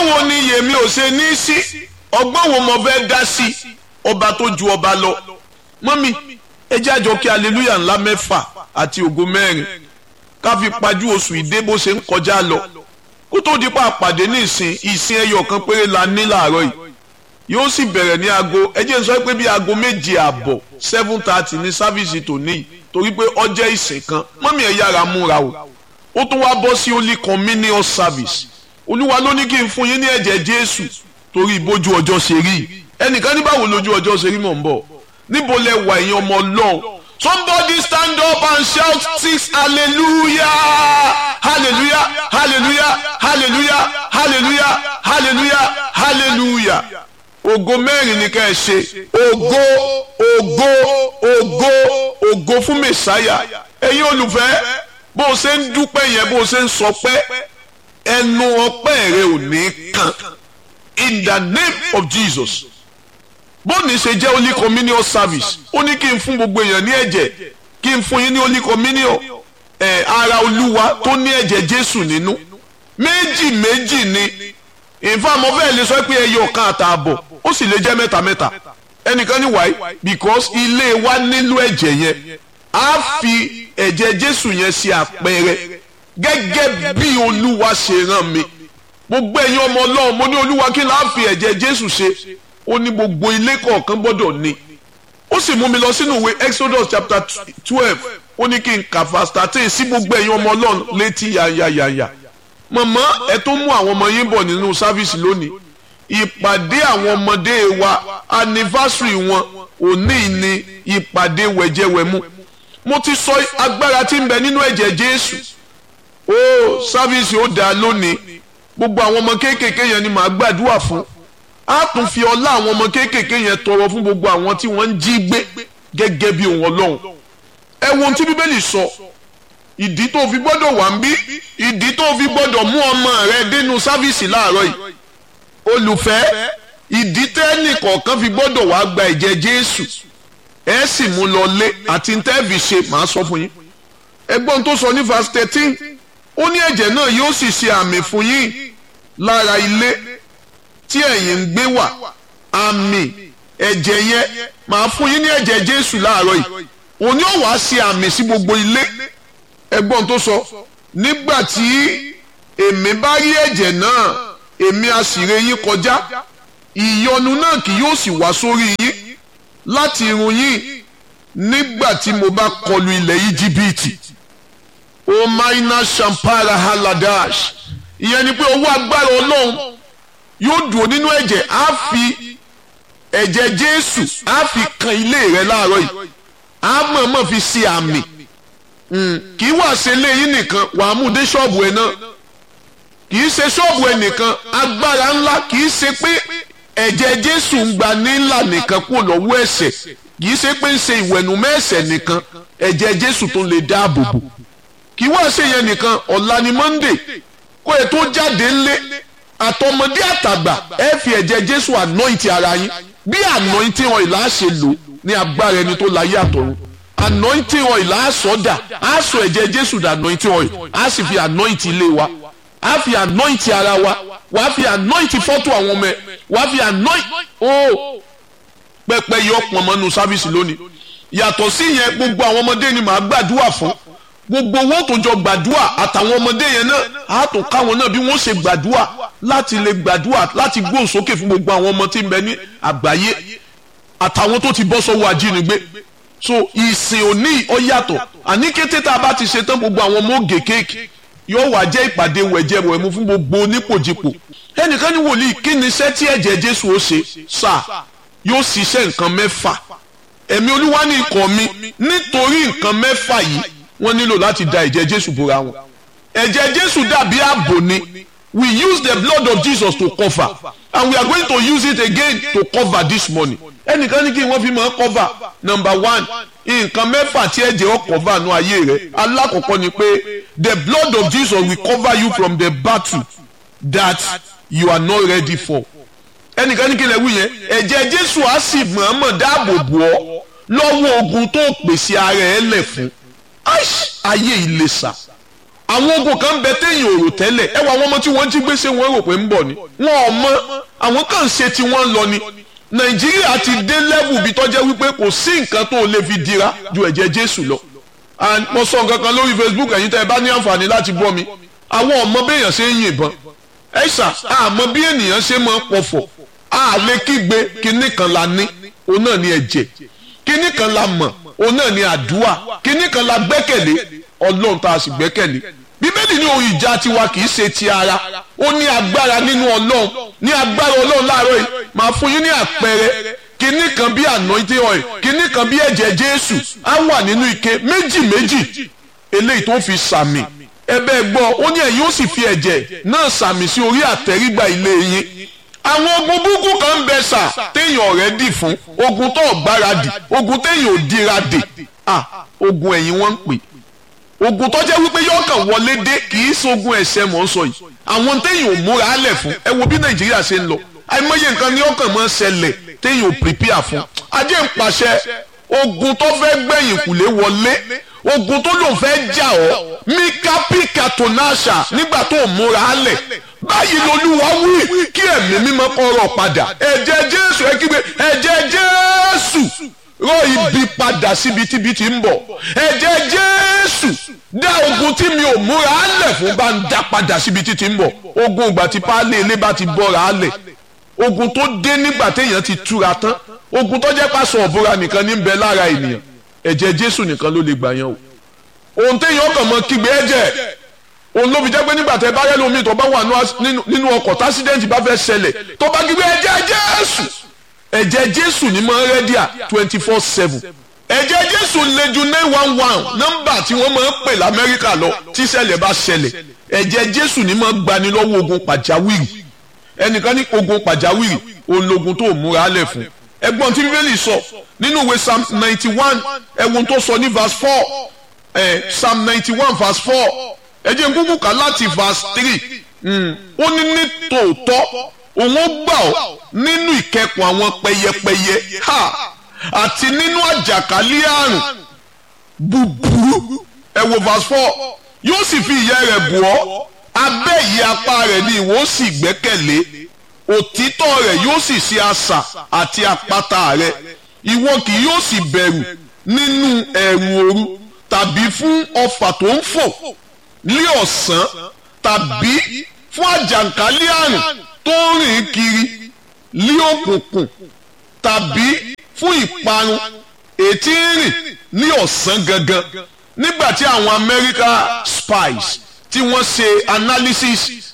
ọgbọ́n wo ni yèmí ò ṣe ní sí ọgbọ́n wo mo fẹ́ dá sí ọba tó ju ọba lọ mọ́mí ẹ jẹ́ àjọ kí aleluya ńlá mẹ́fà àti ògo mẹ́rin ká fi pajú oṣù ìdè bó ṣe ń kọjá lọ kó tó di pa àpàdé ní ìsìn ìsìn ẹyọ kan péré la ní làárọ̀ yìí yóò sì bẹ̀rẹ̀ ní aago ẹ jẹ́ n sọ pé bí aago méje àbọ̀ seven thirty ní sáfíìsì tòní yìí torí pé ọjọ́ ìsìn kan mọ́mí ẹ̀ yára múra o ó tún wá bọ́ sí holy communion service olúwa ló ní kí n fún yín ní ẹ̀jẹ̀ jésù torí bójú ọjọ́ ṣe rí ẹnìkan ní báwo lójú ọjọ́ ṣe rí mọ̀ ń bọ̀ níbo lẹ wà ẹ̀yin ọmọ ọlọ́run somebody stand up and shout six hallelujah hallelujah hallelujah hallelujah hallelujah hallelujah hallelujah ògo mẹ́rin ni ká ẹ ṣe ògo ògo ògo ògo fún mẹ̀sáyà ẹ̀yin olùfẹ́ bó o ṣe ń dúpẹ́ yẹn bó o ṣe ń sọpẹ́ ẹnu ọpẹ́ rẹ ò ní kàn in the name of Jesus bóòní ṣe jẹ́ holy communion service ó ní kí n fún gbogbo èèyàn ní ẹ̀jẹ̀ kí n fún yín ní holy communion ẹ̀ ara olúwa tó ní ẹ̀jẹ̀ Jésù nínú méjì méjì ni ìfá mo fẹ́ lè sọ pé ẹyọ kan àtààbọ̀ ó sì lè jẹ́ mẹ́ta mẹ́ta ẹnìkan ní wáyé because ilé wa nílò ẹ̀jẹ̀ yẹn á fi ẹ̀jẹ̀ Jésù yẹn ṣe àpẹẹrẹ gẹ́gẹ́ bí olúwa ṣe rán mi gbogbo ẹ̀yin ọmọ ọlọ́run mo ní olúwa kí n láà fi ẹ̀jẹ̀ Jésù ṣe ó ní gbogbo ilé kọ̀ọ̀kan gbọ́dọ̀ ní ó sì mú mi lọ sínú ìwé Exodus chapter twelve ó ní kí n kà verse thirteen sí gbogbo ẹ̀yin ọmọ ọlọ́run létí yàyàyàyà mọ̀mọ́ ẹ tó mú àwọn ọmọ yín bọ̀ nínú sáfíìsì lónìí ìpàdé àwọn ọmọdé wa anniversary wọn òní ni ìpàdé wẹ̀jẹ̀wẹ̀mú mo ti sọ agbára tí ń bẹ nínú ẹ̀jẹ̀ Jésù ó sáfíìsì ó dáa lónìí gbogbo àwọn ọmọ kéékèèké yẹn ni màá gbàdúrà fún a tún fi ọlá àwọn ọmọ kéékèèké yẹn tọrọ fún gbogbo àwọn tí wọ́n ń jí gbé gẹ́gẹ́ bí òun Ọlọ́run ẹ wo ohun tí Bíbélì sọ ìdí tó fi gbọ́dọ̀ wà ń bí ìdí tó fi gbọ́dọ̀ mú ọmọ rẹ dénú sáfíìsì láàárọ̀ yìí olùfẹ́ ìdí tẹ́nì kọ̀ọ̀kan fi gbọ́dọ̀ wá gba ẹ̀jẹ̀ Jésù ẹ sì mú lọ lé àti ntẹ́ẹ̀fì ṣe màá sọ fún yín ẹgbọ́n tó sọ ní verse thirteen ó ní ẹ̀jẹ̀ náà yóò sì ṣe àmì fún yín lára ilé tí ẹ̀yin ń gbé wà àmì ẹ̀jẹ̀ yẹn màá fún yín ní ẹ̀jẹ̀ Jésù láàárọ̀ yìí òní ò wá ṣe àmì sí gbogbo ilé ẹgbọ́n tó sọ nígbà tí èmi bá rí ẹ̀jẹ̀ náà èmi á sì ré yín kọjá ìyọnu náà kì yóò sì wá sórí yín láti irun yín nígbà tí mo bá kọlu ilẹ̀ íjíbítì omaina shampara haladash ìyẹn ni pé owó agbára ọlọ́run yóò dùn nínú ẹ̀jẹ̀ á fi ẹ̀jẹ̀ jésù á fi kan ilé rẹ láàárọ̀ yìí á mọ̀ọ́mọ̀ fi ṣe àmì kì í wà ṣe léyìn nìkan wàá mú dé ṣọ́ọ̀bù ẹ̀ náà kì í ṣe ṣọ́ọ̀bù ẹ̀ nìkan agbára ńlá kì í ṣe pé ẹ̀jẹ̀ jésù ń gba nílà nìkan kúrò lọ́wọ́ ẹ̀ṣẹ̀ kì í ṣe pé ń ṣe ìwẹ̀nùmọ́ ẹ̀ṣẹ̀ nìkan ẹ̀jẹ̀ jésù tó lè dáàbò bò kì í wá ṣe yẹn nìkan ọ̀la ni monday kó ẹ tó jáde ńlé àtọmọdé àtàgbà ẹ fi ẹ̀jẹ̀ jésù anoint ara yín bí anointing oil á ṣe lò ní agbára ẹni tó láyé àtọ̀run anointing oil á sọ dà á sọ ẹ̀jẹ̀ jésù dà anointing oil á sì fi anoint ilé wa á fi anoint ara wa wàá fi anoint fọ́tò àwọn ọmọ ẹ wàá fi anoint oh pẹpẹ yọ pọnmọnù sáfíìsì lónìí yàtọ̀ sí yẹn gbogbo àwọn ọmọdé ni màá gbàdúrà fún gbogbo owó tó jọ gbàdúrà àtàwọn ọmọdé yẹn náà á tó káwọn náà bí wọ́n ṣe gbàdúrà láti lè gbàdúrà láti gbóhùn sókè fún gbogbo àwọn ọmọ tí ń bẹ ní àgbáyé àtàwọn tó ti bọ́ sọ́wọ́ ajínigbé so ìsìn òní ó yàtọ̀ àní kété tá a bá ti ṣe tán gbogbo àwọn ọmọ ògè kéèkì yóò wá jẹ́ ìpàdé wẹ̀jẹ̀wẹ̀mú fún gbogbo onípòjìpò ẹnìkan ní wòlíì kí ni iṣẹ́ tí ẹ̀jẹ̀ Jésù ó ṣe sáà yóò ṣiṣẹ́ nǹkan mẹ́fà ẹ̀mí olúwa ní ikọ̀ mi nítorí nǹkan mẹ́fà yìí wọ́n nílò láti da ẹ̀jẹ̀ jésù bora wọn ẹ̀jẹ̀ jésù dàbí ààbò ni we use the blood of jesus to cover and we are going to use it again to cover this morning ẹnìkan ní kí wọ́n fi máa cover number one nǹkan mẹ́fà tí ẹ̀jẹ̀ ó cover nù ayé rẹ̀ alákọ̀ọ́kọ́ ni pé the blood of jesus will cover you from the battle that you are not ready for ẹnìkan ní kí lè wí yẹn ẹ̀jẹ̀ jésù á sì mọ̀ọ́mọ̀ dáàbò bò ọ́ lọ́wọ́ ogun tó pèsè ara ẹ̀ lẹ̀ fún ayé ìlẹ̀sà àwọn ogun kan bẹ téèyàn ò rò tẹ́lẹ̀ ẹ wọ àwọn ọmọ tí wọ́n jí gbèsè wọn rò pé ń bọ̀ ni wọn ò mọ àwọn kan ṣe tí wọ́n lọ ni nàìjíríà ti dé lẹ́wù bí tọ́jẹ́ wípé kò sí nǹkan tó lè fi dira ju ẹ̀jẹ̀ jésù lọ and mo sọ nǹkan kan lórí facebook ẹ̀yin tẹ́ ẹ bá ní àǹfààní láti gbọ́ mi àwọn ọmọ béèyàn ṣe ń yìnbọn ẹ ṣà àmọ́ bí ènìyàn ṣe máa ń pọ̀fọ̀ a lè kígbe kinní kan la ní òun náà ní ẹ̀jẹ̀ kinní kan la mọ̀ òun náà ní àdúrà kinní kan la gbẹ́kẹ̀lé ọlọ́run tá a sì gbẹ́kẹ̀lé bíbélì ní ohun ìjà tiwa kì í ṣe ti ara ó ní agbára nínú ọlọ́run ní agbára ọlọ́run láàárọ̀ yìí màá fún yín ní àpẹẹrẹ kinní kan bí anointing oil kinní kan bí ẹ̀jẹ̀ jésù á wà nínú ike méjì méjì eléyìí tó fi sàmì ẹbẹ gbọ́ ó ní ẹ̀yin ó sì fi ẹ̀jẹ̀ náà sàmì sí orí àtẹrígbà ilé yín àwọn ogun búkú kan ń bẹ sà téèyàn ọ̀rẹ́ dì fún ogun tó gbáradì ogun téèyàn ò dira dè ah ogun ẹ̀yìn wọ́n ń pè ogun tó jẹ́ wípé yọ̀ọ̀kan wọlé dé kì í ṣogun ẹ̀ṣẹ̀ mọ̀ ń sọ yìí àwọn téèyàn ò múra álẹ̀ fún ẹ wo bí nàìjíríà ṣe ń lọ àìmọye nǹkan ní ọkàn máa ń ṣẹlẹ̀ téèyàn ò prepare fún ajé ń pàṣẹ ogun tó fẹ́ gbẹ̀yìn kùlé wọlé ogun tó lòun fẹ́ jà ọ́ mika pika tonasha nígbà tó múra álẹ̀ báyìí lolúwa wí kí ẹ̀mí mímọ́ kọ́rọ̀ padà ẹ̀jẹ̀ jésù ẹ kígbe ẹ̀jẹ̀ jésù rọ ibi padà síbi tíbi tí ń bọ̀ ẹ̀jẹ̀ jésù dá ogun tí mi ò múra álẹ̀ fún bá ń dá padà síbi tí ti ń bọ̀ ogun ìgbà tí páálí ilé bá ti bọ́ra álẹ̀ ogun tó dé nígbà téèyàn ti túra tán ogun tó jẹ́ pàṣọ ọ̀bùra nìkan ní bẹ lára ènìyàn ẹ̀jẹ̀ jésù nìkan ló lè gbà yẹn o ohun téèyàn kàn mọ́ kígbe ẹ̀jẹ̀ òun ló fi jẹ́ pé nígbà tẹ́ bá rẹ́ lómi tó bá wà nínú ọkọ̀ tásídẹ́ǹtì bá fẹ́ ṣẹlẹ̀ tó bá kígbe ẹ̀jẹ̀ jésù ẹ̀jẹ̀ jésù ní mọ́ rẹ́díà twenty four seven ẹ̀jẹ̀ jésù lè ju nine one one nọ́mbà tí wọ́n máa ń pè lamẹ́ríkà lọ tí ṣẹlẹ̀ bá ṣẹlẹ̀ ẹ̀jẹ̀ jésù ní máa ń gbani lọ́wọ́ ogun pàjáwìrì ẹnìkan ní ogun pàjáwìrì òun logun tó múra lẹ̀ fún ẹgbọ́n tí bíbélì sọ nínú ìwé psalm ninety one ẹ̀wọ̀n tó sọ ní verse four ẹ̀ psalm ninety one verse four ẹ jẹ́ n kúkú kà láti verse three ó ní ní tòótọ́ òun ó gbà ọ́ nínú ìkẹkùn àwọn pẹyẹpẹyẹ ha àti nínú àjàkálẹ̀ àrùn búburú ẹ wo verse four yóò sì fi ìyẹ́ rẹ̀ bù ọ́ abẹ́ ìyẹ́ apá rẹ̀ ni ìwọ sì gbẹ́kẹ̀lé òtítọ́ rẹ̀ yóò sì ṣe asà àti àpáta rẹ̀ ìwọ kì yóò sì bẹ̀rù nínú ẹ̀rù òru tàbí fún ọfà tó ń fò ní ọ̀sán tàbí fún àjàkálẹ̀ àrùn tó ń rìn kiri ní òkùnkùn tàbí fún ìparun ètí ń rìn ní ọ̀sán gangan nígbà tí àwọn America spies tí wọ́n ṣe analysis